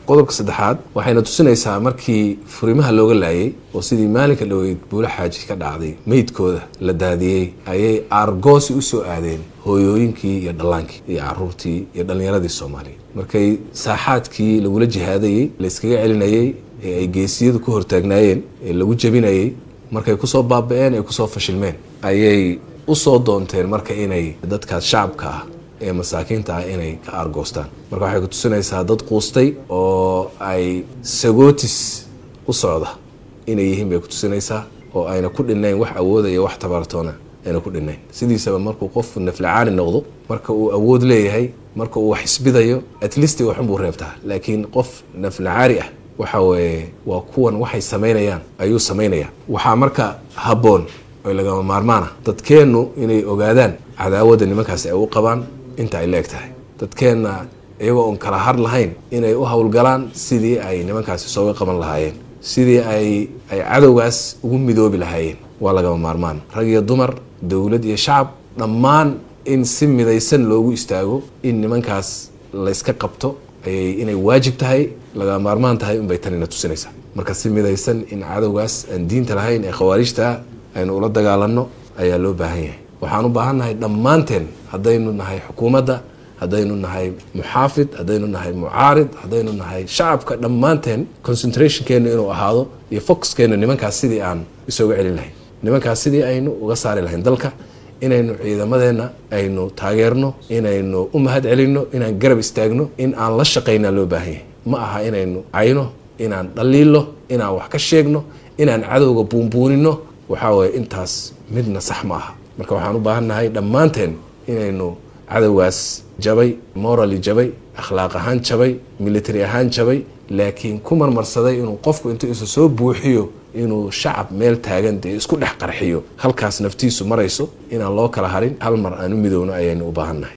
qodobka saddexaad waxayna tusinaysaa markii furimaha looga laayay oo sidii maalinka dhoweyd buula xaaji ka dhacday meydkooda la daadiyey ayay aargoosi u soo aadeen hooyooyinkii iyo dhallaankii iyo caruurtii iyo dhallinyaradii soomaaliyeed markay saaxaadkii lagula jihaadayey layskaga celinayey ee ay geesiyadu ku hortaagnaayeen ee lagu jebinayey markay kusoo baaba-een ay kusoo fashilmeen ayay usoo doonteen marka inay dadkaas shacabka ah ee masaakiinta ah inay ka aargoostaan marka waxay ku tusinaysaa dad quustay oo ay sagootis u socda inay yihiin bay ku tusinaysaa oo ayna ku dhinnayn wax awooda iyo wax tabartoona ayna ku dhinnayn sidiisaba markuu qofku naflacaani noqdo marka uu awood leeyahay marka uu wax isbidayo at least waxunbuu reebtaa laakiin qof naflacaari ah waxa weeye waa kuwan waxay samaynayaan ayuu samaynayaa waxaa marka habboon oy lagama maarmaana dadkeennu inay ogaadaan cadaawadda nimankaasi ay u qabaan inta ay leeg tahay dadkeenna iyagoo oon kala har lahayn inay u howlgalaan sidii ay nimankaasi sooga qaban lahaayeen sidii ay ay cadowgaas ugu midoobi lahaayeen waa lagama maarmaan rag iyo dumar dowlad iyo shacab dhammaan in si midaysan loogu istaago in nimankaas layska qabto ayay inay waajib tahay lagama maarmaan tahay unbay tanina tusinaysaa marka si midaysan in cadowgaas aan diinta lahayn ee khawaarijtaa aynu ula dagaalanno ayaa loo baahan yahay waxaan u baahannahay dhammaanteen haddaynu nahay xukuumadda haddaynu nahay muxaafid haddaynu nahay mucaarid haddaynu nahay shacabka dhammaanteen concentrationkeenu inuu ahaado iyo focuskeennu nimankaas sidii aan isooga celin lahayn nimankaas sidii aynu uga saari lahayn dalka inaynu ciidamadeenna aynu taageerno inaynu u mahad celinno inaan garab istaagno in aan la shaqaynaa loo baahan yahay ma aha inaynu cayno inaan dhaliilo inaan wax ka sheegno inaan cadowga buunbuunino waxaa waye intaas midna sax ma aha marka waxaan u baahannahay dhammaanteen inaynu cadowgaas jabay morally jabay akhlaaq ahaan jabay military ahaan jabay laakiin ku marmarsaday inuu qofku intuu isa soo buuxiyo inuu shacab meel taagan dee isku dhex qarxiyo halkaas naftiisu marayso inaan loo kala harin hal mar aan u midowno ayaynu u baahannahay